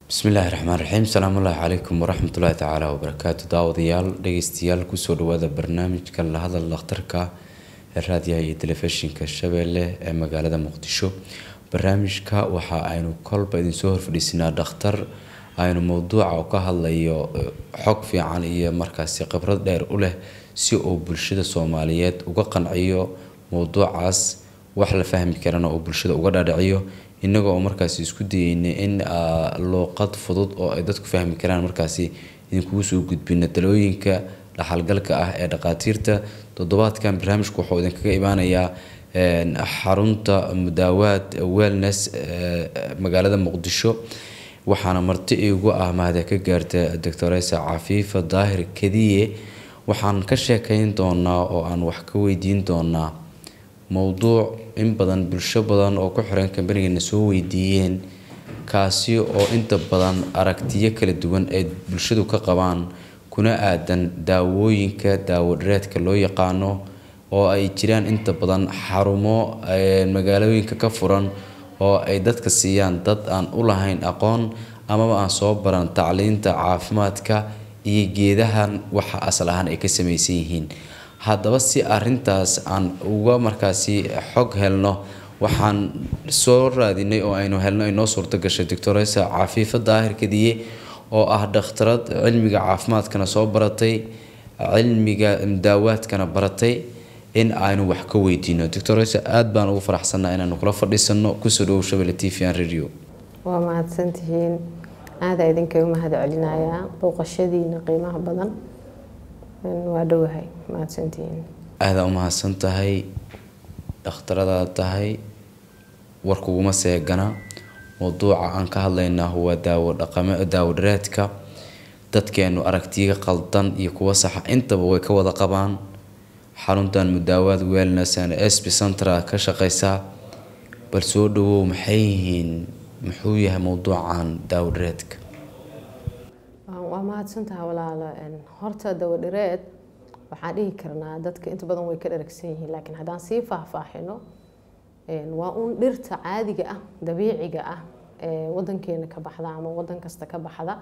bismillaahi raxmaan raxiim salaamullaahi calaykum waraxmatullaahi tacaala wabarakaatu daawadayaal dhegeystayaal kusoo dhawaada barnaamijka la hadal dhakhtarka ee raadiyaha iyo telefishinka shabeelle ee magaalada muqdisho barnaamijka waxa aynu kolba idinsoo horfadhiisinaa dhakhtar aynu mowduuca ka hadlayo xog fiican iyo markaasi khibrad dheer u leh si uu bulshada soomaaliyeed uga qanciyo mowduucaas wax la fahmi karana uu bulshada uga dhaadhiciyo inagoo oo markaasi isku dayeyna in luuqad fudud oo ay dadku fahmi karaan markaasi idinkugu soo gudbina talooyinka dhaxalgalka ah ee dhaqaatiirta toddobaadkan barnaamijku wuxuu idinkaga imaanayaa xarunta mudaawaad wellness magaalada muqdisho waxaana marti igu ah mahada ka gaarta doctoresa cafiifa daahir kadiye waxaan ka sheekeyn doonaa oo aan wax ka weydiin doonaa mowduuc in badan bulsho badan oo ku xiran kambanigana soo weydiiyeen kaasi oo inta badan aragtiyo kala duwan ay bulshadu ka qabaan kuna aadan daawooyinka daawo-dhareedka loo yaqaano oo ay jiraan inta badan xarumo magaalooyinka ka furan oo ay dadka siiyaan dad aan u lahayn aqoon amaba aan soo baran tacliinta caafimaadka iyo geedahan waxa asal ahaan ay ka samaysan yihiin haddaba si arintaas aan uga markaasi xog helno waxaan soo raadinay oo aynu helno inoo suurto gashay doctoresa cafiifa daahir kadiye oo ah dhakhtarad cilmiga caafimaadkana soo baratay cilmiga daawaadkana baratay in aynu wax ka weydiino doctoresa aada baan ugu faraxsanaa inaanu kula fadhiisano kusoo dhawow shabelle t v an radio waa mahadsantihiin aada idinkaga mahad celinayaa booqashadiina qiimaha badan waa dhowahay mahadsantihiin aadaa u mahadsan tahay dhakhtaradaad tahay warkuguma seegana mowduuca aan ka hadlaynaa waa daawo dhaqame daawo dhareedka dadkeenu aragtiyaga qaldan iyo kuwa saxa intaba way ka wada qabaan xaruntan mudaawaad wellness and sp centra ka shaqeysaa bal soo dhawow maxay yihiin muxuu yahay mowduucan daawo dhareedka waa mahadsantaha walaalo horta dawadhireed waxaan dhihi karnaa dadka inta badan way ka dharagsan yihiin laakiin haddaan sii faahfaahino waa uun dhirta caadiga ah dabiiciga ah ee wadankeena ka baxda ama wadan kasta ka baxda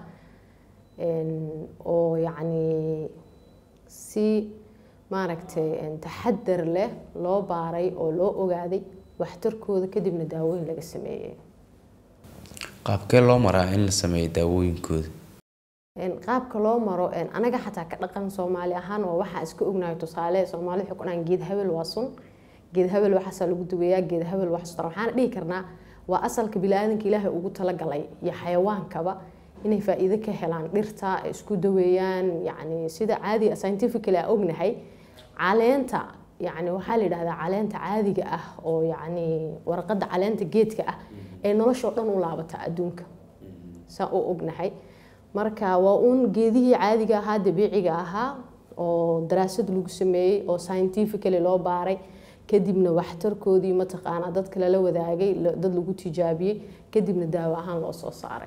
oo yacni si maaragtay taxadar leh loo baaray oo loo ogaaday waxtarkooda kadibna daawooyin laga sameeyey qaabkee loo maraa in la sameeyo daawooyinkooda qaabka loo maro anaga xataa ka dhaqan soomaali ahaan waa waxaa iska ognahay tusaale soomaali waxay ku dhahan geed habel waa sun geed habel waxaasaa lagu duweeyaa geed habel waxaastar waxaana dhihi karnaa waa asalka bili-aadanka ilaahay ugu talagalay iyo xayawaankaba inay faa-iido ka helaan dhirta ay isku daweeyaan yacni sida caadiga scientifically a ognahay caleenta yacni waxaa la yidhahdaa caleenta caadiga ah oo yacni warqadda caleenta geedka ah ee noloshoo dhan u laabata adduunka saa u ognahay marka waa uun geedihii caadiga ahaa dabiiciga ahaa oo daraasad lagu sameeyey oo scientifically loo baaray kadibna waxtarkoodii mataqaanaa dadka lala wadaagay dad lagu tijaabiyey kadibna daawo ahaan loo soo saaray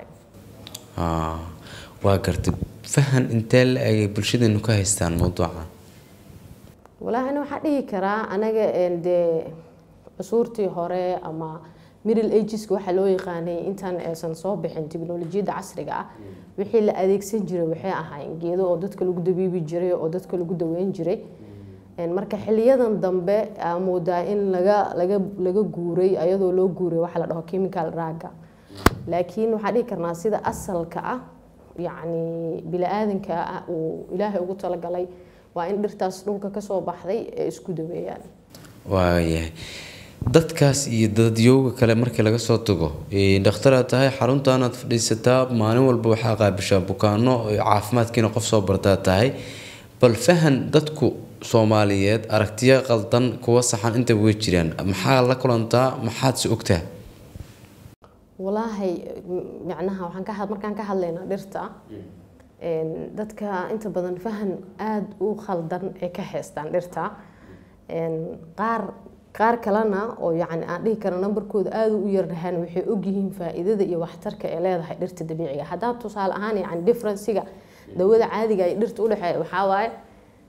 waa gartay fahan intee la egay bulshadeenu ka haystaan mowduucan walaahi ana waxaa dhihi karaa anaga dee cusuurtii hore ama middle ageska waxaa loo yaqaanay intaan aysan soo bixin teknolojiyadda casriga ah wixii la adeegsan jiray waxay ahaayeen geedo oo dadka lagu dabiibi jiray oo dadka lagu daweyn jiray marka xiliyadan dambe aa moodaa in laga laga laga guuray ayadoo loo guuray waxaa la dhaho chemical raaga laakiin waxaa dhihi karnaa sida asalka ah yacni bili-aadanka ah uu ilaahay ugu talagalay waa in dhirtaas dhulka kasoo baxday ee isku daweeyaan waayahay dadkaas iyo dadyooga kale markii laga soo tago dhakhtaraad tahay xaruntaanaad fadhiisataa maalin walba waxaa qaabishaa bukaano caafimaadkiina qof soo bartaa tahay bal fahan dadku soomaaliyeed aragtiyo qaldan kuwa saxan intaba way jiraan maxaa la kulantaa maxaad se ogtaa walaahi macnaha waxaan ka markaan ka hadlaynaa dhirta dadka inta badan fahan aada u khaldan ee ka haystaan dhirta qaar qaar kalena oo yacni aan dhihi karo nambarkooda aada u yarnahaan waxay ogyihiin faa-iidada iyo waxtarka ee leedahay dhirta dabiiciga haddaan tusaale ahaan yacni differenciga dawada caadiga ay dhirta udhexeeya waxaa waaye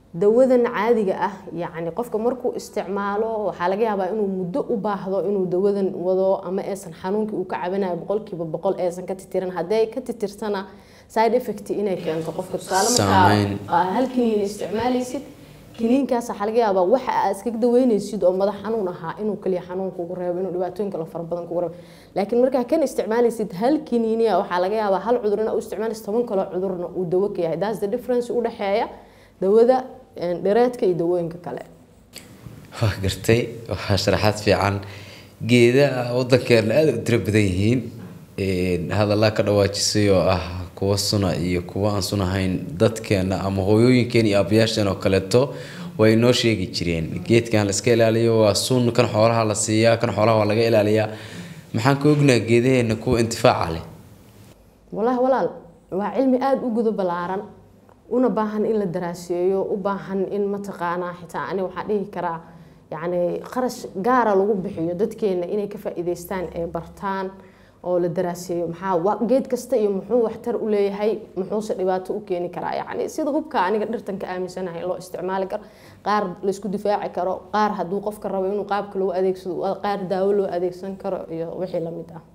dawadan caadiga ah yacni qofka markuu isticmaalo waxaa laga yaabaa inuu muddo u baahdo inuu dawadan wado ama aysan xanuunkii uu ka cabinayo boqolkiiba boqol aysan ka titirin hadday ka titirsana side effect inay keento qofka tusaale Saameyn. markaa hal kiniin isticmaalaysid kiniinkaas waxaa laga yaabaa waxa aad iskaga daweynaysid oo madax xanuun ahaa inuu kaliya xanuun kugu reebo inuu dhibaatooyin kale fara badan kugu reebo laakiin markaa kan isticmaalaysid hal kiniiniya waxaa laga yaabaa hal cudur ina u isticmaalaysid toban kaloo cudurna uu dawo ka yahay that's the difference u dhexeeya dawada een, dhireedka iyo dawooyinka kale waa gartay waxaa sharaxaad fiican geedaha wadankeena aada u tiro badan yihiin Een, hadallaa ka dhawaajisay oo ah kuwa suna iyo kuwa aan sunahayn dadkeena ama hooyooyinkeena iyo aabbayaasheen oo kaleeto way noo sheegi jireen geedkan la iska ilaaliyo waa sun kan xoolaha la siiyaa kan xoolaha waa laga ilaaliyaa maxaan ka ognaha geedaheena kuwa intifaaca leh walahi walaal waa cilmi aada u gudo ballaaran una baahan in la daraaseeyo u baahan in mataqaanaa xitaa ani waxaa dhihi karaa yacni qarash gaara lagu bixiyo dadkeena inay ka faa'iidaystaan ee bartaan oo la daraaseeyo maxaa wa- geed kasta iyo muxuu waxtar u leeyahay muxuuse dhibaato u keeni karaa yacni sida hubka aniga dhirtan ka aaminsanahay loo isticmaali karo qaar laysku difaaci karo qaar hadduu qofka rabo inuu qaabka loo adeegsado qaar daawo loo adeegsan karo iyo wixii lamid ah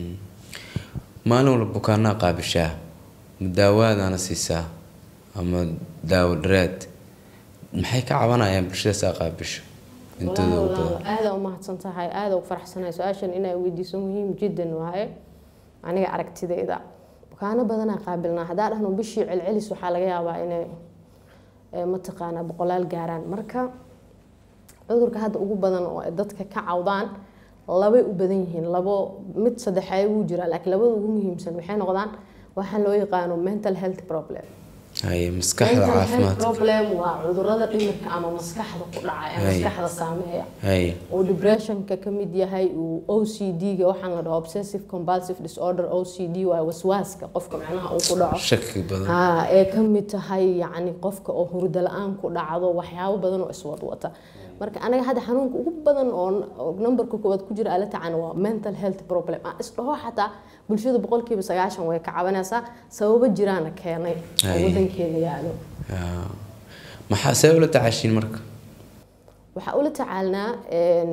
maalin walba bukaanaa qaabishaa ma daawaadaana siisaa ama daawo dhareed maxay ka cabanayaan bulshadaas aa qaabisho intooda ugu badan aada u mahadsan tahay aada u faraxsanahay su-aashan inay weydiiso muhiim jiddan waaye aniga aragtidayda bukaano badanaa qaabilnaa haddaa dhahno bishii celcelis waxaa laga yaabaa inay eh, mataqaanaa boqolaal gaaraan marka cudurka hadda ugu badan oo ay dadka ka cawdaan labay u badan yihiin labo mid saddexeey wuu jiraa laakiin labada ugu muhiimsan waxay noqdaan waxaan loo yaqaano mental health problem haye maskaxda mental health caafimaadka problem waa cudurada dhimirka ama maskaxda ku dhaca ee Hay. maskaxda saameeya haye uu depressionka ka mid yahay uu OCD-ga waxaan la dhaho obsessive compulsive disorder OCD waa waswaaska qofka macnaha uu ku dhaco shaki badan haa ee ka mid tahay yacni qofka oo hurdo la-aan ku dhacdo waxyaabo badan oo iswadwata marka anaga hadda xanuunka ugu badan oo oo numberka koowaad ku jira ala tacan waa mental health problem aan isdhaho xataa bulshada boqolkiiba sagaashan way ka cabanaysaa sababo jiraana keenay oo Ay. wadankeeda yaalo Yaa. maxaa see ula tacaashiin marka waxaa ula tacaalnaa een,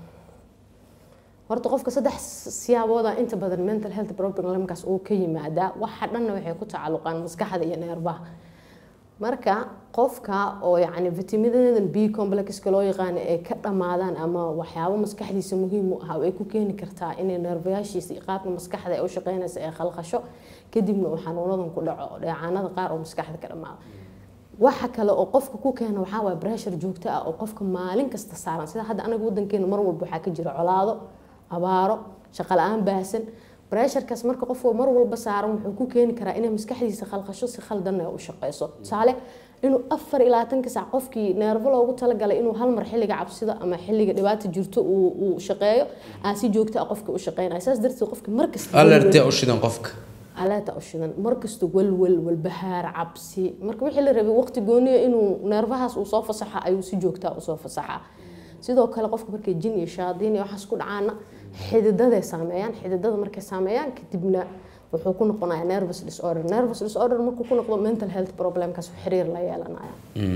horta qofka saddex siyaabooda inta badan mental health problemkaas uu ka yimaadaa waxa dhanna waxay ku tacalluqaan maskaxda iyo neerbaha marka qofka oo yacni vitaminadan b complexka loo yaqaano ay ka dhammaadaan ama waxyaabo maskaxdiisa muhiim u ah ay ku keeni kartaa inay neerbayaashiisa iyo qaabka maskaxda ay u shaqeynaysa ay khalqasho kadibna uu xanuunadan ku dhaco dheecaanada qaar oo maskaxda ka dhammaada waxa kale oo qofka ku keena waxaa waaya breshar joogto ah oo qofka maalin kasta saaran sida hadda anaga wadankeena mar walba waxaa ka jira colaado abaaro shaqo la-aan baahsan bresharkaas marka qofka mar walba saaran wuxuu ku keeni karaa inay maskaxdiisa khalqasho si khaldanna u shaqeyso tusaale inuu afar iyo labaatanka saac qofkii neervo loogu talagalay inuu hal mar xilliga cabsida ama xilliga dhibaata jirto uu uu shaqeeyo aa si joogto ah qofka u shaqeynaya saas darteed qofka markasta alertee u shidan qofka alaata u shidan markasta walwal walbahaar cabsi marka wixii la rabay waqti gooniya inuu neerfahaas uu soo fasaxa ayuu si joogtaa usoo fasaxaa sidoo kale qofka markay jin iyo shaadiin iyo waxaas ku dhacaana xididaday saameeyaan xididada markay saameeyaan kadibna wuxuu ku noqonayaa nervous disorder nervous disorder markuu ku noqdo mental health problemkaas xiriir la yeelanaya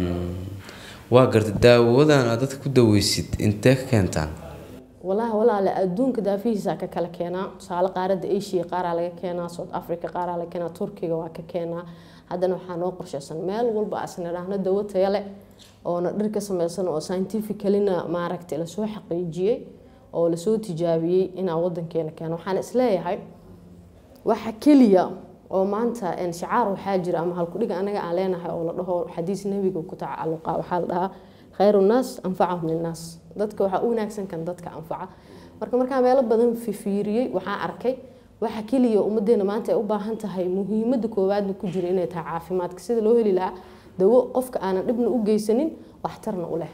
waa garta daawadan aad dadka ku daweysid intee ka keentaan walahi walaale adduunka daafihiisa ka kala keenaa tusaale qaaradda asia qaaraa laga keenaa south africa qaaraa laga keenaa turkiga waa ka keenaa haddana waxaa noo qorshaysan meel walba asna dhahno dawo tayo leh oona dhir ka sameysan oo scientificalina maaragtay lasoo xaqiijiyey oo lasoo tijaabiyey inaa wadankeena keeno waxaan isleeyahay waxa keliya oo maanta een, shicaar waxaa jira ama halkudhiga anaga aan leenahay oo la dhaho xadiis nebiga ku tacaluqa waxaa la dhahaa khayru nnaas anfacahum linnaas dadka waxaa u wanaagsan kan dadka anfaca marka markaa meelo badan fifiiriyey waxaa arkay waxa keliya ummadeena maanta ay u baahan tahay muhiimada koowaadna ku jira inay tahay caafimaadka sida loo heli lahaa dawo qofka aanan dhibna u geysanin waxtarna u leh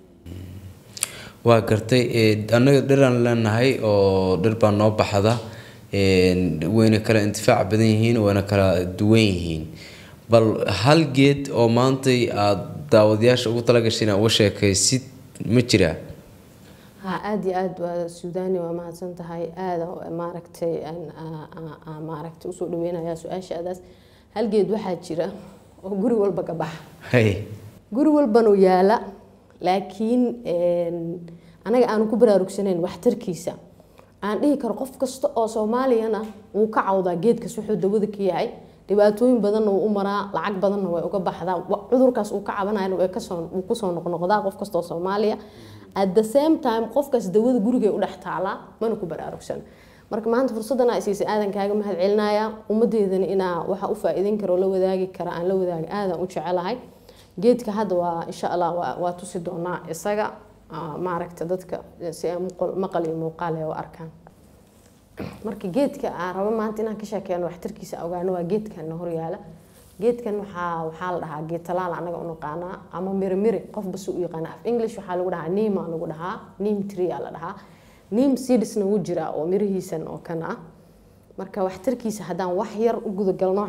waa gartay ee, annaga dhiraan leenahay oo dhir baa noo baxda een, wayna kala intifaac badan yihiin wayna kala duwan yihiin bal hal geed oo maantay aada daawadayaasha ugu talagashay inaad uga sheekaysid ma jiraa ha aada iyo aada waa suudani waa mahadsan tahay aada maaragtay aan aa- aa- aa maaragtay usoo dhaweynayaa su-aashaadaas halgeed waxaa jira oo guri walba ka baxa hay guri walbanuu yaala laakiin anaga aanu ku baraarugsanayn waxtarkiisa aan dhihi karo qof kasta oo soomaaliyana wuu ka cawdaa geedkaas wuxuu dawada ka yahay dhibaatooyin badanna wuu u maraa lacag badanna way uga baxdaa cudurkaas uu ka cabanayana wuu kusoo noqnoqdaa qof kasta oo soomaaliya at the same time qofkaas dawada gurigay u dhex taalaa mana ku baraarugsan marka maanta fursadana siisay aadan kaaga mahad celinaya ummadeedana inaa waxa u faa-iideyn karo la wadaagi kara aan la wadaagi aadan u jecelahay geedka hadda waa insha allah waa tusi doonaa isaga maaragta dadka si ay maqal iyo muuqaal ay u arkaan marka geedka aan rabo maanta inaan ka sheekeeno waxtarkiisa ogaano waa geedkan horyaala geedkan waxaa waxaa la dhahaa geed talaal anaga u naqaanaa ama miri miri qofba si u yaqaana af english waxaa lagu dhahaa nima lagu dhahaa nim tree la dhahaa nim seedsna wuu jiraa oo mirihiisan oo kan ah marka waxtarkiisa haddaan wax yar u gudagalno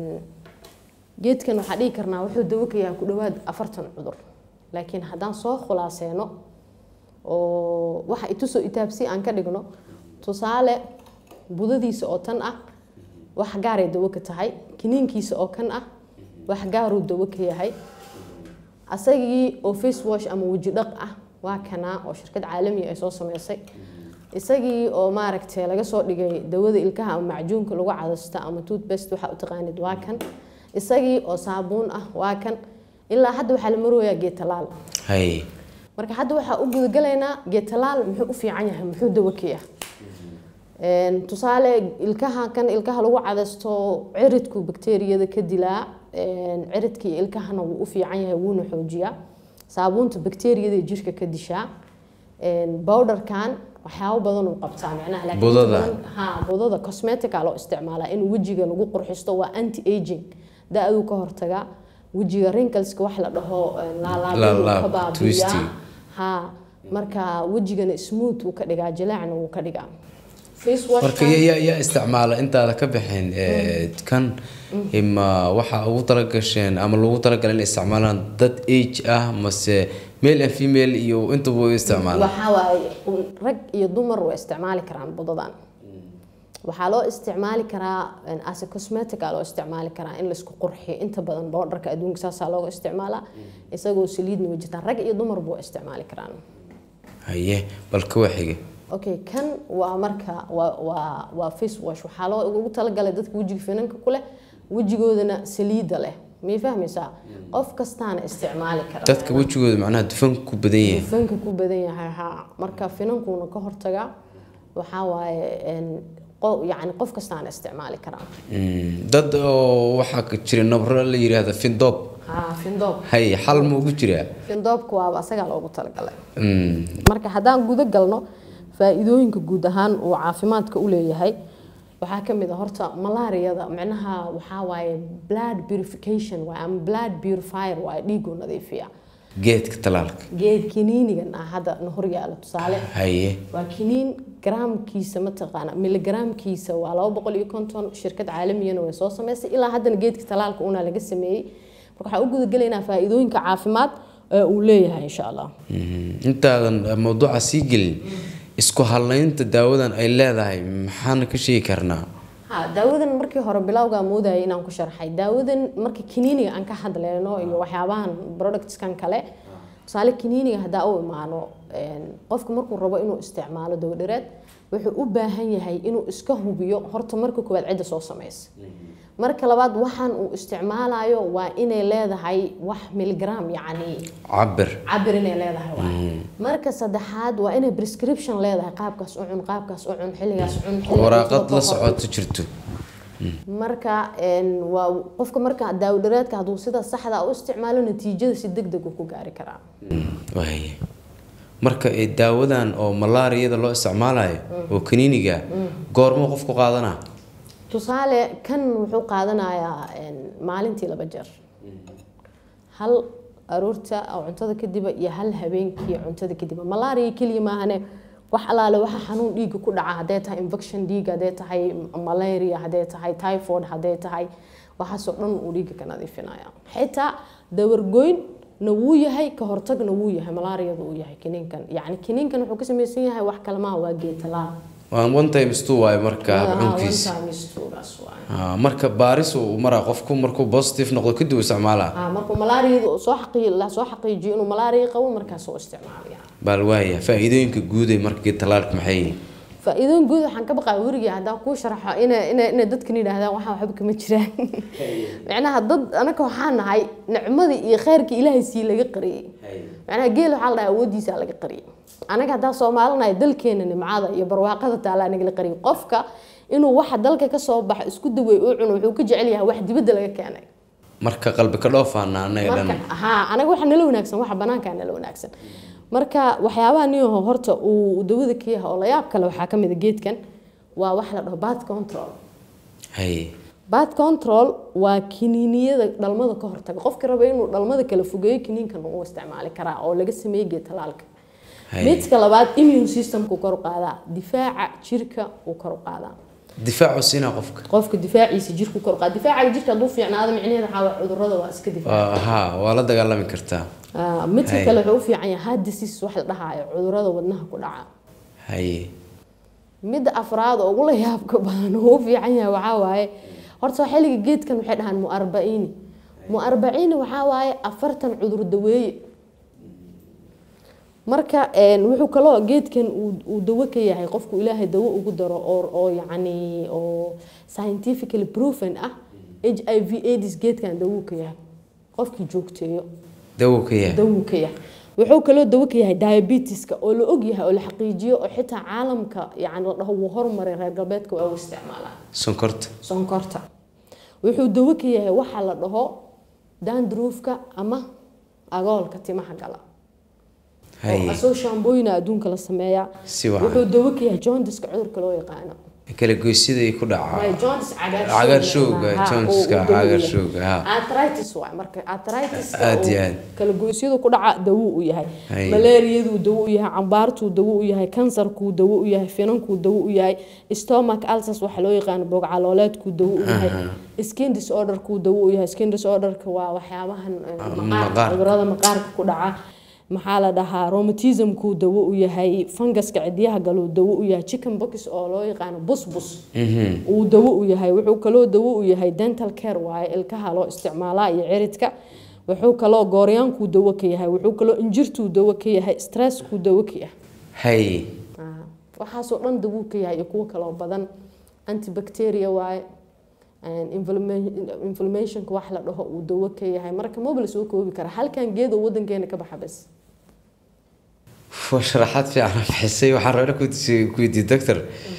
geedkan waxaa dhihi karnaa wuxuu dawo ka yahay ku dhawaad afartan cudur laakiin haddaan soo khulaaseeno oo waxa itusoo itaabsi aan ka dhigno tusaale budadiisa oo tan ah wax gaaray dawo ka tahay kiniinkiisa oo kan ah wax gaaruu dawo ka yahay asagii oo face wash ama weji dhaq ah waa kanaa oo shirkad caalamiya ay soo sameysay isagii oo maaragtay laga soo dhigay dawada ilkaha ama macjuunka lagu cadasta ama toothbest waxaa u taqaanid waa kan isagii oo saabuun ah waa kan ilaa hadda waxaa la marooyaa geed talaal hay marka hadda waxaa u gudagalaynaa geed talaal muxuu u fiican yahay muxuu dawo ka yahay tusaale ilkaha kan ilkaha lagu cadasto ciridku bakteeriyada ka dilaa ciridka iyo ilkahana wuu u fiican yahay wuuna xoojiyaa saabuunta bakteeriyada jirka ka dishaa bowdharkan waxyaabo badan uu qabtaa macnaha laakiin Budada. inta badan- ha budada cosmetica loo isticmaalaa in wejiga lagu qurxisto waa anti aging da-duu ka hortaga wejiga wrinkleska wax la dhaho laalaabuu Laalaab, ka baabi'iyaa twisting. ha marka wejigana smooth uu ka dhigaa jileecna wuu ka dhigaa face wash marka yaa yaa- yaa isticmaala intaada ka bixin ee, kan ima waxaa ugu talagasheen ama lagu talagalay inay isticmaalaan dad age ah mase male and female iyo intaba way isticmaalaan waxaa waaye un- rag iyo dumar way isticmaali karaan budadan waxaa loo isticmaali karaa as a cosmetic aa loo isticmaali karaa in laisku qurxiyo inta badan boodharka adduunka saasaa looga isticmaalaa isagoo saliidna way jirtaan rag iyo dumarba way isticmaali karaan haye bal ka waxiga okay kan waa marka waa waa waa face wash waxaa loo ugu talagalay dadka wejiga finanka ku leh wejigoodana saliida leh miyay fahmaysaa qof kastaana isticmaali kara dadka wejigooda macnaha dufan ku badan yahay fanka ku badan yahay ha marka finankuuna ka hortaga waxaa waaye een, qo- yacni qof kastaana isticmaali karaa Mm, dad oo waxaa ka jira nabro la yiraahdo findoob ha findoob hay xal ma ugu jiraa findoobka waaba asagaa loogu talagalay Mm, marka haddaan guda galno faa-iidooyinka guud ahaan uu caafimaadka u leeyahay waxaa ka mid a horta malaariyada micnaha waxaa waaye blood purification waaye ama blood purifier waaye dhiiguu nadiifiya geedka talaalka geed kiniinigan ah hadda na hor yaalo tusaale haye waa kiniin garaamkiisa mataqaana miligaraamkiisa waa laba boqol iyo konton shirkad caalamiyana way soo sameysay ilaa haddana geedka talaalka una laga sameeyey marka waxaan u gudagelaynaa faa-iidooyinka caafimaad ee uu leeyahay insha allah Mhm. intaadan mawduuca sii gelin isku halaynta daawadan ay leedahay maxaan ka sheegi karnaa ha daawadan markii hore bilowgaa moodayay inaan ku sharxay daawadan marka kiniiniga aan ka hadleyno iyo waxyaabahan productskan kale tusaale kiniiniga haddaa u imaano een, qofka markuu rabo inuu isticmaalo dawdhareed wuxuu u baahan yahay inuu iska hubiyo horta marka koowaad cidda soo sameysa marka labaad waxaan uu isticmaalayo waa inay leedahay wax miligram yacni cabir cabir inay leedahay waay marka saddexaad waa inay prescription leedahay qaabkaas u cun qaabkaas u cun xilligaas cun xilligaas waraaqad u la qor. socoto jirto marka een, waa qofka marka daawdhareedka hadduu sida saxda ah u isticmaalo natiijada si deg deg uu ku gaari karaa waaye marka ee daawadan oo malaariyada loo isticmaalayo oo kaniiniga goormuu qofku qaadanaa tusaale kan wuxuu qaadanayaa een, maalintii laba jeer hal aroorta oo cuntada kadiba iyo hal habeenkii cuntada kadiba malaria keliya maahane wax alaale waxa xanuun dhiigga ku dhaca hadday tahay infection dhiigga hadday tahay malaria hadday tahay typhoid hadday tahay waxaasoo dhan uu dhiigga ka nadiifinaya xitaa dawargoyn na wuu yahay ka hortagna wuu yahay malaariyada uu yahay kiniinkan yacni kiniinkan wuxuu ka samaysan yahay wax kale maaha waa geed talaal waan one time stu waayo marka cunkiis cunkiis marka baaris uu maraa qofku markuu positive noqdo kadib uu isticmaalaa markuu malaariyada soo xaqii la soo xaqiijiyo inuu malaariya qabo markaas uu isticmaalaya baal waaya faa-iidooyinka guud ee marka talaalka maxay yihiin faa-iidooyin guud waxaan ka baqaa werigii haddaan kuu sharaxo ina ina inay dadkan yidhaahdaan waxaan waxba kama jiraan macnaha dad anaka waxaa nahay nicmadii iyo khayrkii ilaahay sii laga qariyey macnaha geel waxaa la dhahaa awoodiisa laga qariyey anaga haddaa soomaalinahay dalkeena nimcada iyo barwaaqada taalaa nagala qariyey qofka inuu waxa dalka kasoo baxo isku dawey uu cuno wuxuu ka jecel yahay wax dibadda laga keenay marka qalbi ka dhoofaana anaga dhan marka haa anaga waxa nala wanaagsan waxa banaankaa nala wanaagsan marka waxyaabaha niyaho horta uu dawada ka yahay oo la yaab kale waxaa ka mid a geedkan waa wax la dhaho bad control hay bad control waa kiniiniyada dhalmada ka hortaga qofka raba inuu dhalmada kala fogeeyo kiniinkan uu isticmaali karaa oo laga sameeyey geed talaalka hay midka labaad immune systemku kor u qaadaa difaaca jirka uu kor u qaadaa difaacu siinaa qofka qofka difaaciisa jirku kor u qaada difaacaga jirka hadduu fiicnaado micnaheeda waxaa waay cudurrada waa iska difaaca Waa- haa waa la dagaalami kartaa Ah, midka Hay. kale wuxuu u fiican yahay heart disease wax la dhahaayo cudurrada wadnaha ku dhaca haye midda afraad oo ugula yaabka badan oo u fiican yahay waxaa waaye horta xilliga geedkan waxay dhahaan muarbaciini muarbaciini waxaa waaye afartan cudur daweeye marka een, wuxuu kaloo geedkan uu- uu dawo ka yahay qofku ilaahay dawo ugu daro oo oo yacni oo scientifically proven ah h i v aids geedkan dawo ka yahay qofkii joogteeyo dawow ka yahay dawo ka yahay wuxuu kaloo dawo ka yahay diabetiska oo la og yahay oo la xaqiijiyo oo xitaa caalamka yani la dhaho wuu hormaray reer galbeedka waa u isticmaalaa sonkorta sonkorta wuxuu dawo ka yahay waxa la dhaho dandruufka ama agoolka timaha gala oo haye asoo shaambooyina adduunka la sameeyaa si wacan wuxuu dawo ka yahay jaundiska cudurka loo yaqaano kala goysida ay ku dhacaa Waayo jaundice cagaar Cagaar showga, showga, ha, jaundiska oo uu dawo cagaar yahay. showga, ha. arthritis waay marka arthritis Aad iyo aad. kala goysyadu ku dhaca dawo u yahay Hay. malaariyadu dawo u yahay cambaartuu dawo u yahay kansarkuu dawo u yahay finankuu dawo u yahay stomach ulcers waxa loo yaqaano boog calooleedkuu dawo u yahay skin disorderkuu dawo u yahay skin disorderka waa waxyaabahan eh, maqaarka maqaarka. cudurada maqaarka ku dhaca maxaa la dhahaa romatismkuu dawo u yahay fungaska cidyaha galuu dawo u yahay chicken box oo loo yaqaano busbus uu dawo u yahay wuxuu kaloo dawo u yahay dental care waaye ilkaha loo isticmaalaa iyo ciridka wuxuu kaloo gooryaankuu dawo ka yahay wuxuu kaloo injirtuu dawo ka yahay stresskuu dawo ka yahay haye Ah, waxaasoo dhan dawo ka yahay iyo kuwo kaloo badan antibacteria waaye and inflama- inflammationka wax la dhaho uu dawo ka yahay marka maba la soo koobi kara halkan geed oo wadankeena ka baxa bas waa sharaxaad fiican oo bixisay waxaan rabaa ku weydiiyey doctor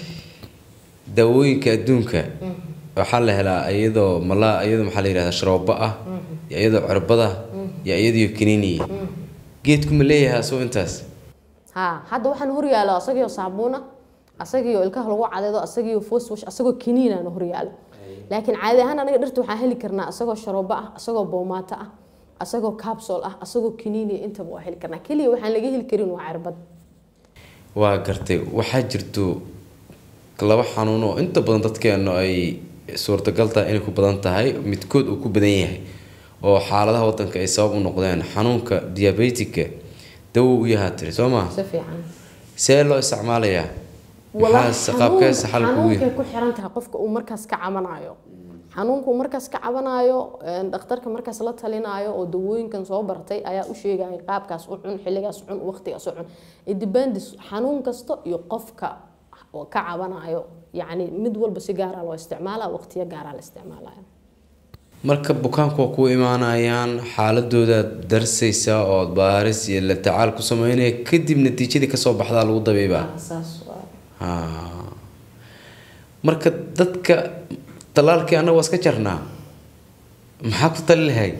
daawooyinka adduunka waxaa la helaa iyadoo mala iyadoo maxaa la yidhahdaa sharoobo ah iyo iyadoo cirbada iyo iyadoo kiniiniya geedku ma leeyahay asoo intaas ha hadda waxaan horyaalo asagio saabuuna asagio ilkaha lagu cadeedo asagio foswash asagoo kiniinana horyaalo laakiin caadi ahaan anaga dhirta waxaan heli karnaa asagoo sharoobo ah asagoo boomaato ah asagoo capsule ah asagoo kiniiniya intaba waa heli karnaa keliya waxaan laga heli karin waa cirbad waa gartay waxaa jirto laba xanuun oo inta badan dadkeenu ay suurtagal tahay inay ku badan tahay midkood uu ku badan yahay oo xaaladaha wadanka ay sabab u noqdeen xanuunka diabetika dawow u yahaa tiri soo maa si fiican see loo isticmaalayaa Walahi maxaa qaabkeesa xal kugu xanuunkay yahay ku xiran tahay qofka uu markaas ka cabanayo xanuunka uu markaas ka cabanayo een, dhakhtarka markaas la talinayo oo dawooyinkan soo bartay ayaa u sheegaya qaabkaas u cun xilligaas u cun waqtigaas u cun it depends xanuun kasta iyo qofka oo ka cabanayo yacni mid walba si gaara loo isticmaalaa waqtiyo gaara la isticmaalaya marka bukaanku waa ku imaanayaan xaaladooda darsaysa oo baaris iyo la tacaal ku sameynaya kadib natiijadii kasoo baxdaa lagu dabiibaa saas waa Ah. marka dadka talaalkii annaga waa iska jarnaa maxaa ku tali lahayd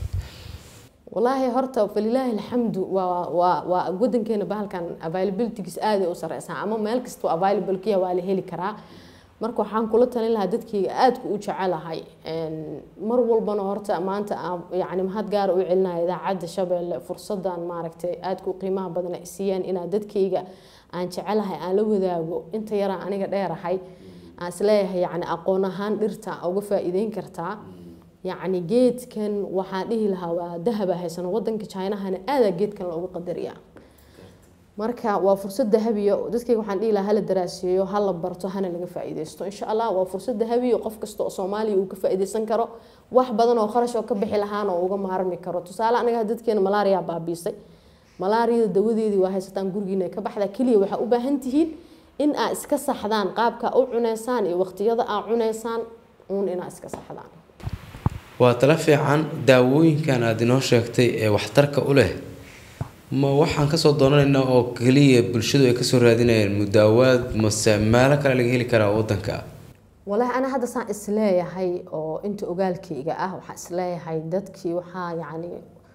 walaahi horta falilaahi alxamdu waa waa waa wadankeena bahalkan availabilitygiis aaday u sareysaa ama meel kastoo available kiya waa la heli karaa marka waxaan kula talin lahaa dadkayga aadku u jecelahay Een, mar walbana horta maanta aan yacni mahad gaara u celinaya idaacadda shabeelle fursadan maaragtay aadku qiimaha badan ay siiyaan inaad dadkayga aan jecelahay aan la wadaago inta yaraan aniga dheerahay aan isleeyahay yacni aqoon ahaan dhirta uga faa'iideyn kartaa yacni geedkan waxaan dhihi lahaa waa dahaba haysano wadanka chinahana aadaa geedkan loogu qadariyaa marka waa fursad dahabiya dadkayga waxaan dhihi lahaa hala daraaseeyo hala barto hana laga faa'iidaysto insha allah waa fursad dahabiya qof kasta oo soomaaliya uu ka faa'iidaysan karo wax badan oo kharash oo ka bixi lahaana oo uga maarmi karo tusaale anaga dadkeena malaariya baabiisay malaariyada dawadeedii waa haysataan gurigiina ka baxdaa keliya waxaa u baahan tihiin in aa iska saxdaan qaabka u cuneysaan iyo waqtiyada aa cuneysaan uun inaa iska saxdaan waa tala fiican daawooyinkan aada inoo sheegtay ee waxtarka u leh ma waxaan kasoo doonanaynaa oo keliya bulshadu ay kasoo raadinayaan mudaawaad mase meelo kale laga heli karaa wadanka walaahi ana hadda saan isleeyahay oo inta ogaalkayga ah waxaa isleeyahay dadkii waxaa yacni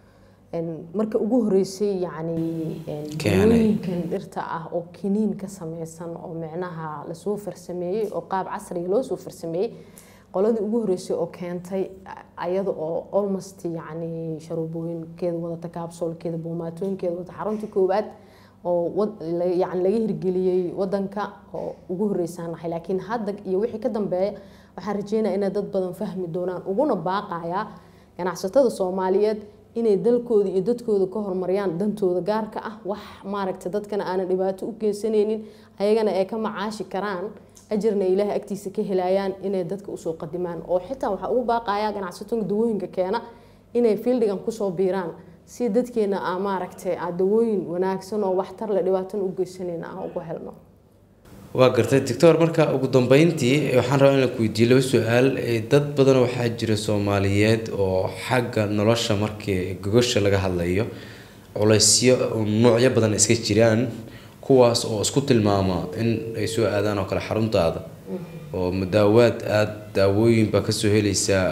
marka ugu horeysay yacni dawooyinkan dhirta ah oo kiniin ka sameysan oo micnaha lasoo farsameeyey oo qaab casriga loo soo farsameeyey qoladii ugu horeysay oo keentay ayada oo almost yacni sharuubooyinkeeda wadata kaabsoolkeeda boomaatooyinkeeda wadata xaruntii koowaad oo yani laga hirgeliyey wadanka oo ugu horeysaan nahay laakiin hadda iyo wixii ka dambeeya waxaan rajeynaya inay dad badan fahmi doonaan uguna baaqayaa ganacsatada soomaaliyeed inay dalkooda iyo dadkooda ka horumariyaan dantooda gaarka ah wax maaragta dadkana aanan dhibaato u geysanaynin ayagana ay ka macaashi karaan ajarna ilaahay agtiisa ka helayaan inay dadka usoo qadimaan oo xitaa waxaa ugu baaqaya ganacsatada dawooyinka keena inay fiildigan kusoo biiraan si dadkeena aa maaragtay aa dawooyin wanaagsan oo waxtar le dhibaatana u geysanayna aan ugu helno waa gartay doctor marka ugu dambeyntii waxaan rabaa in la weydiiyo laba su-aal dad badan waxaa jira soomaaliyeed oo xagga nolosha markii gogosha laga hadlayo culaysyo noocyo badan iska jiraan kuwaas oo isku tilmaama in ay soo aadaan oo kale xaruntaada oo mudaawaad aada daawooyin baa kasoo helaysaa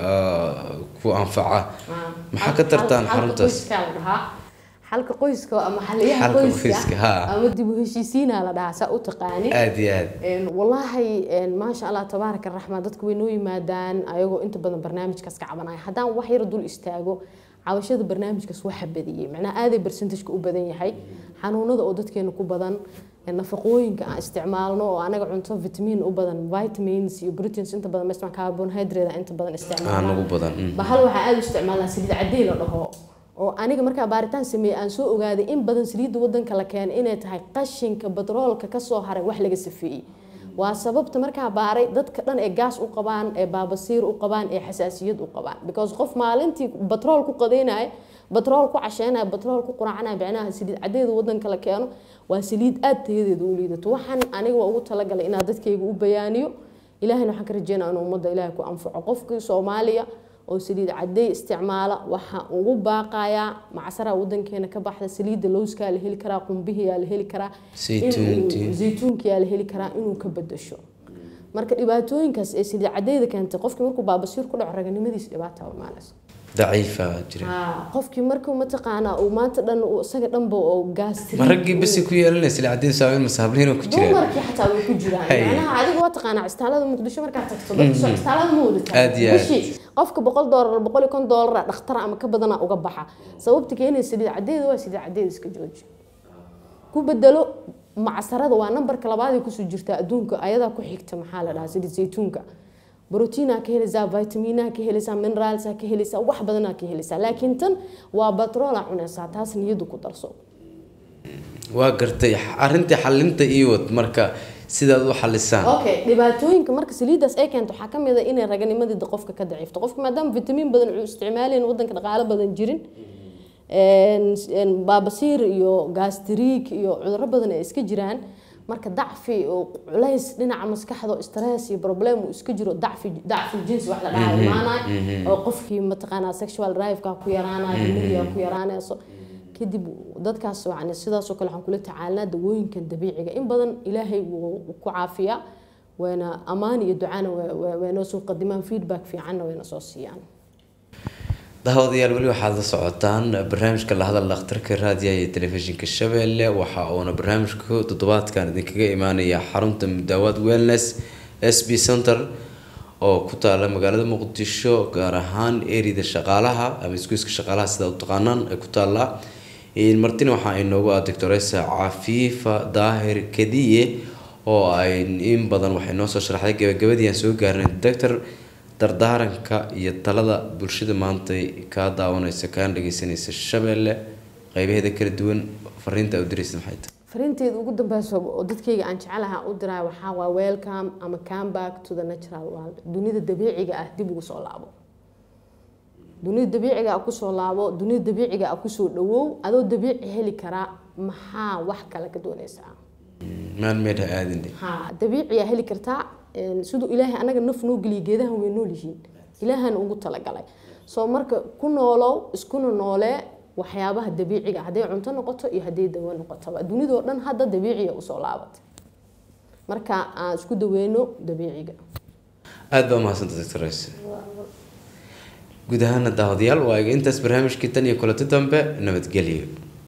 ku anfaca maxaa ka tartaan xaruntaas xalka qoyska ama xaliyaha qoyska ama dib u heshiisiina la dhahaa saa u taqaani aad iyo aad wallaahi maasha allah tabaaraka raxmaan dadka way noo yimaadaan ayagoo inta badan barnaamijkaas ka cabanaya haddaan wax yar dul istaago cabashada barnaamijkaas waxa badiyey macnaha aaday barsentajka u badan yahay xanuunada oo dadkeena ku badan nafaqooyinka aan isticmaalno oo anaga cunto vitamin u badan vitamins iyo proteins inta badan mesma carbohydrate inta badan isticmaalno ugu badan bahal waxaa aada u isticmaalnaa saliid cadey la dhaho oo aniga markaa baaritaan sameeyey aan soo ogaaday in badan saliidda wadanka la keenay inay tahay qashinka batroolka kasoo haray wax laga safeeyey waa sababta markaa baaray dadka dhan ee gaas u qabaan ee baabasiir u qabaan ee xasaasiyad u qabaan because qof maalintii batrool ku qadeynaya batrool ku casheynaya batrool ku quracanaya micnaha saliid cadeeda wadanka la keeno waa saliid aada tayadeeda u liidato waxaan aniga waa ugu talagalay inaa dadkayga u bayaaniyo ilahayna waxaan ka rajeynaa inuu ummadda ilaahay ku anfaco qofkii soomaaliya oo saliid cadey isticmaala waxaa ugu baaqayaa macsaraha wadankeena ka baxda saliidda lowskaa la heli karaa qumbihiyaa la heli karaa zaytuunkiyaa la heli karaa inuu ka bedasho marka dhibaatooyinkaas ee saliid cadeyda keentay qofkii markuu baabasiir ku dhaco raganimadiisa dhibaata imaanayso daciifa jira qofkii markuu mataqaanaa uu maanta dhan isaga dhanba oo gaastri ma raggii basi ku yeelanaysa lacadiin saameyn masaabliin ku jiraan dumarkii xataa way ku jiraan macnaha adiga waa taqaanaa istaalada muqdisho markaad tagto dadka istaalada ma wadataa Aad iyo aad. bishii qofka boqol doolar boqol iyo kon doolara dhakhtar ama ka badana uga baxa sababta keenaysa saliid cadeeda waa saliid cadeeda iska jooji ku bedelo macsarada waa nambarka labaad ay kusoo jirtaa adduunka ayadaa ku xigta maxaa la dhahaa saliid zaytuunka brotiinaa ka helaysaa vitaminaha ka helaysaa mineraalsaa ka helaysaa wax badanaa ka helaysaa laakiin tan waa batroola cunaysaa taas niyadu ku darso waa gartay arrintii xalinta iyo wad marka sidaad u xalisaan okay dhibaatooyinka marka saliidaas ay keento waxaa kamid a inay raganimadii qofka ka daciifto qofka maadaama vitamin badan uu isticmaalayn wadanka dhaqaalo badan jirin baabasiir iyo gastriig iyo cuduro badan ay iska jiraan marka dacfi oo culays dhinaca maskaxda oo stress iyo problem uu iska jiro dacfi dacfi jinsi wax la dhahayo imaanayo oo qofkii mataqaanaa sexual drive-ka ku yaraanayo himadiya ku yaraanayso kadib dadkaas yani sidaasoo kale waxaan kula tacaalnaa dawooyinkan dabiiciga in badan ilaahay wuu ku caafiyaa wayna ammaan iyo ducana waynoo soo qadimaan feedback fiicanna wayna soo siiyaan daawadayaal weli waxaad la socotaan barnaamijka la hadal dhakhtarka raadiyaha iyo telefishinka shabeelle waxa uuna barnaamijku toddobaadkan idinkaga imaanaya xarunta mudaawaad wellness s b center oo ku taala magaalada muqdisho gaar ahaan erida shaqaalaha ama isgoyska shaqaalaha sidaa u taqaanaan ay ku taallaa martina waxaa inoogu ah doctoresa cafiifa daahir kadiye oo ay in badan waxay noo soo sharaxday gabagabadii aan soo gaarnay doctor dardaaranka iyo talada bulshada maanta kaa daawanaysa kaan dhageysanaysa shabeelle qeybaheeda kala duwan fariinta u diraysa maxay tahay fariinteeda ugu dambeysa oo dadkayga aan jecelaha u diraa waxaa waa welcome ama come back to the natural world dunida dabiiciga ah dib ugu soo laabo dunida dabiiciga ah kusoo laabo dunida dabiiciga ah kusoo dhawow adoo dabiici heli karaa maxaa wax kale ka doonaysaa maalmeed ha aadin ha dabiiciyaa heli kartaa siduu ilaahay anaga naf noo geliya geedahan way nool yihiin ilaahana ugu talagalay soo marka ku noolow iskuna noolee waxyaabaha dabiiciga hadday cunto noqoto iyo hadday dawo noqotoba dunidoo dhan hadda dabiiciya usoo laabatay marka aan isku daweyno dabiiciga aada baa umahadsanta doctor rays guud ahaana daawadayaal waa intaas barnaamijkii tan iyo kulanti dambe nabadgelyo